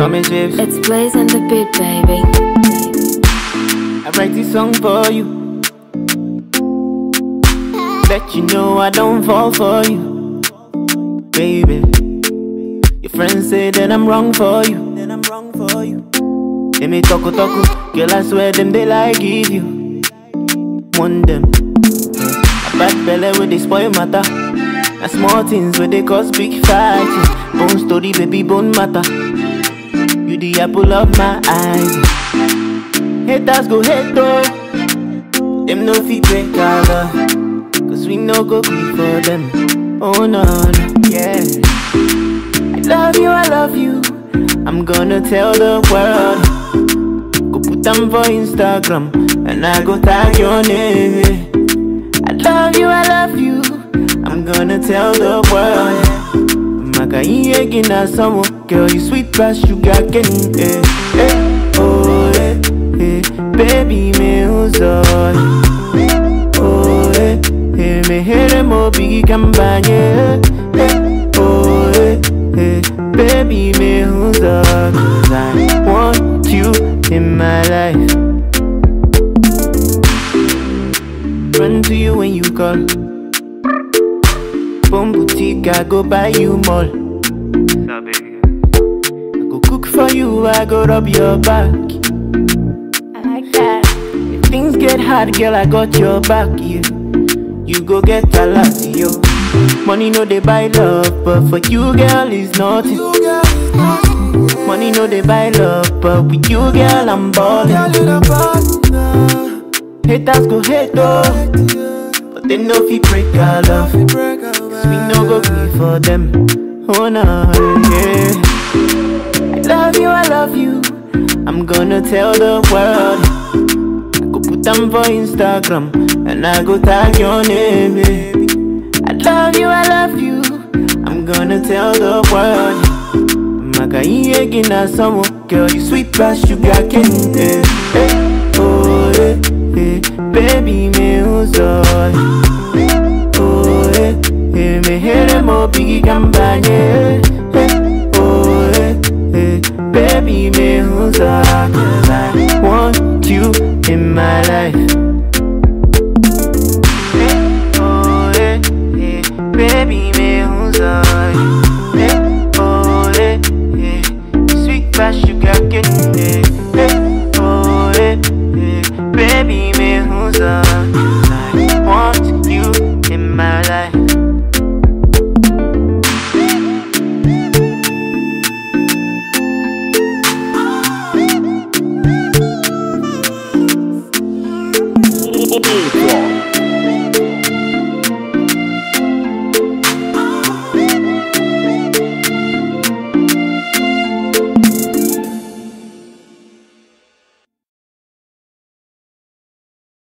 Tommy Chips. It's Blaze and the beat, baby. I write this song for you. Let you know I don't fall for you, baby. Your friends say that I'm wrong for you. Then I'm wrong for you. They may talk talk, girl. I swear them they like give you. One them. A bad belly where they spoil matter. And small things where they cause big fighting. Bone story, baby, bone matter. You the apple of my eyes. Haters go hate though. Them no fit break our love. Cause we no go good for them. Oh no, no, yeah. I love you, I love you. I'm gonna tell the world. Go put them for Instagram. And I go tag your name. I love you, I love you. I'm gonna tell the world. Maka iye gina samo. Girl, you sweet past sugar cane. Eh, eh, oh, eh, eh. Baby, me who's Oh, eh, eh. Me here mo bigi kambanye. Eh, oh, eh, eh. Baby, me who's Cause I want you in my life. Run to you when you call. Boom boutique, I go buy you mall. I go cook for you, I go rub your back. I like that. If things get hard, girl, I got your back, yeah. You go get a lot, yo. Money no they buy love, but for you, girl, is nothing. Money no they buy love, but with you, girl, I'm ballin'. Haters go hate though, but they know fi break our love. Cause we no go gree for them. Oh no, yeah. I love you, I love you. I'm gonna tell the world. I go put them for Instagram and I go tag your name. baby. I love you, I love you. I'm gonna tell the world. Maka iye gina samo, girl you sweet past sugar cane. Eh, eh, oh eh, eh, baby me who's Oh eh, eh, me here mo bigi kambanye. Eh, oh eh, eh, baby me who's Cause I want you in my life.